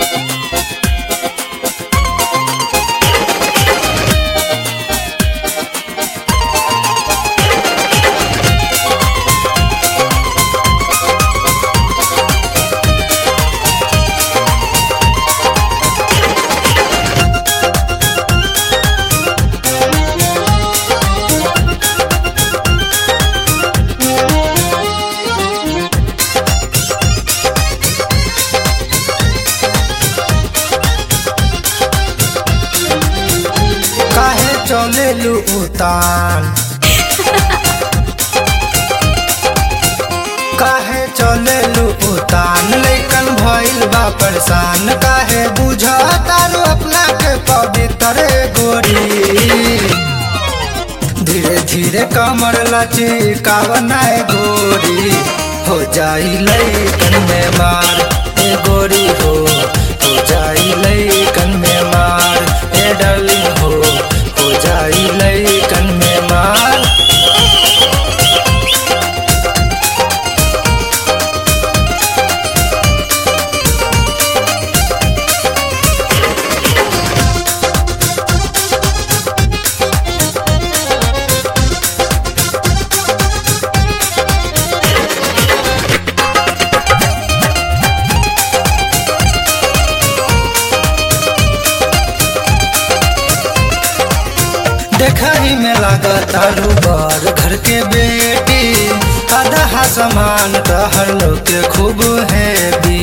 काहे चलेलू उतान काहे चलेलू उतान लैकन भइल बा परेशान काहे बुझा तारू अपना के पवित्र गोरी धीरे धीरे कमर लची कावनाए गोरी हो जाई लैकन में मार ए गोरी हो हो जाई लैकन में मार ए डार्लिंग हो हो जाई लैकन में मार देखही में लागत आलू बर घर के बेटी आधा समान तहर लोग के खूब हैवी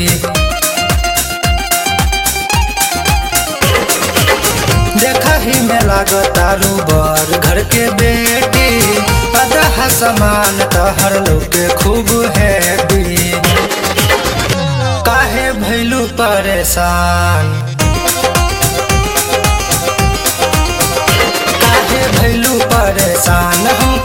देखही में लागत आलू बर घर के बेटी आधा समान तहर लोग के खूब हैवी काहे भैलू परेशान काहे भैलू परेशान हो